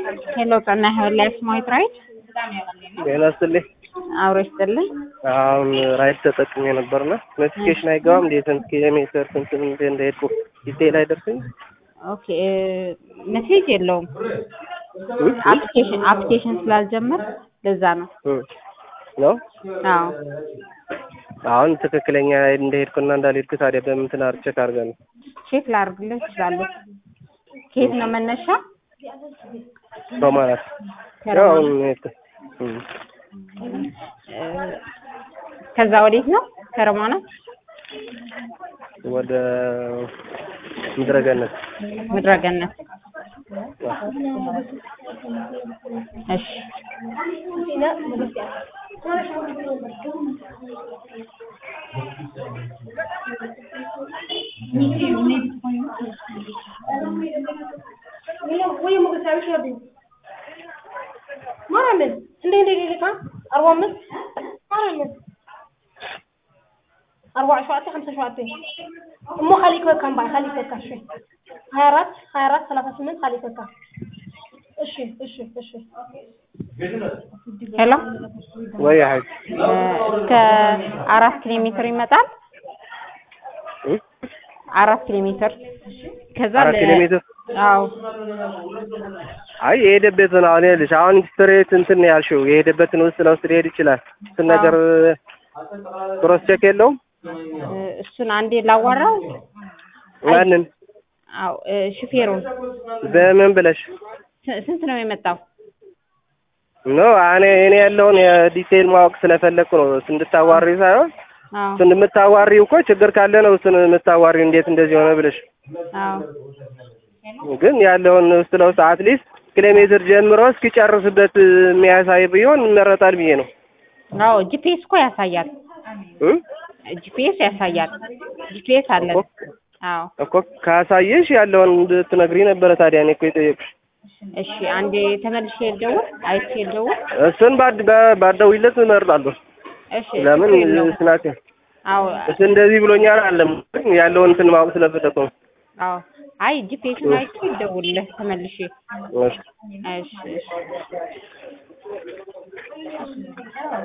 ሄሎ ጤና ላይፍ ማይት ራይት ጤና ይስጥልኝ። አብሮ ይስጥልኝ። አሁን ራይት ተጠቅሜ ነበርና ኖቲፊኬሽን አይገባም እንዴ? ስንት ኪሎ ሜትር ስንት እንደ እንደሄድኩ ዲቴል አይደርስኝ። ኦኬ ሜሴጅ የለውም አፕሊኬሽን አፕሊኬሽን ስላልጀመር ለዛ ነው። ነው አዎ አሁን ትክክለኛ እንደሄድኩና እንዳልሄድኩ ታዲያ በምን ትናር ቼክ አድርገን ነው? ቼክ ላድርግልህ ትችላለህ። ከየት ነው መነሻ? በማለት ያው አሁን የሄድኩት እም። እ፣ ከዛ ወዴት ነው? ከረማናት ወደ ምድረገነት ምድረገነት። እሺ ማርያምን እንደ እንደ ደቂቃ አርባ አምስት ማርያምን أربعة شواتي خمسة شواتي أمو خليك وكم باي خليك وكم شوي هيرات هيرات ثلاثة سمنت خليك وكم እሺ እሺ እሺ ሄሎ ወይ ሀጅ እ፣ እስከ አራት ኪሎ ሜትር ይመጣል። እም? አራት ኪሎ ሜትር ከዛ አራት ለ- ኪሎ ሜትር አዎ አይ የሄደበትን አሁን ይኸውልሽ አሁን ስትሬት እንትን ነው ያልሽው የሄደበትን ውስጥ ለውስጥ ሊሄድ ይችላል። እሱን ነገር ክሮስ ቼክ የለውም እ፣ እሱን አንዴ ላዋራው። ማንን አዎ እ፣ ሹፌሩን በምን ብለሽ ስ- ስንት ነው የመጣው? ኖ እኔ እኔ ያለውን የዲቴይል ማወቅ ስለፈለግኩ ነው እንድታዋሪ ሳይሆን አዎ እሱን የምታዋሪው እኮ ችግር ካለ ነው እሱን የምታዋሪው እንዴት እንደዚህ ሆነ ብለሽ አዎ ግን ያለውን ውስጥ ለውስጥ አትሊስት ኪሎ ሜትር ጀምሮ እስኪጨርስበት የሚያሳይ ቢሆን ይመረጣል ብዬ ነው አዎ ጂፒኤስ እኮ ያሳያል። እም? ጂፒኤስ ያሳያል። ጂፒኤስ አለ። አዎ እኮ ካሳየሽ ያለውን እንድትነግሪ ነበረ ታዲያ እኔ እኮ የጠየቁሽ እሺ አንዴ ተመልሼ ልደውል፣ አይቼ ልደውል። እሱን ባድ ባ- ባትደውይለት እመርጣለሁ እሺ ለምን ችግር የለውም። ስናት አዎ እሱ እንደዚህ ብሎኛል አለም ያለውን እንትን ማወቅ ስለፈለኩ ነው አዎ አይ ጂፒኤስን አይቼ ልደውልልህ ተመልሼ። እሺ እሺ እሺ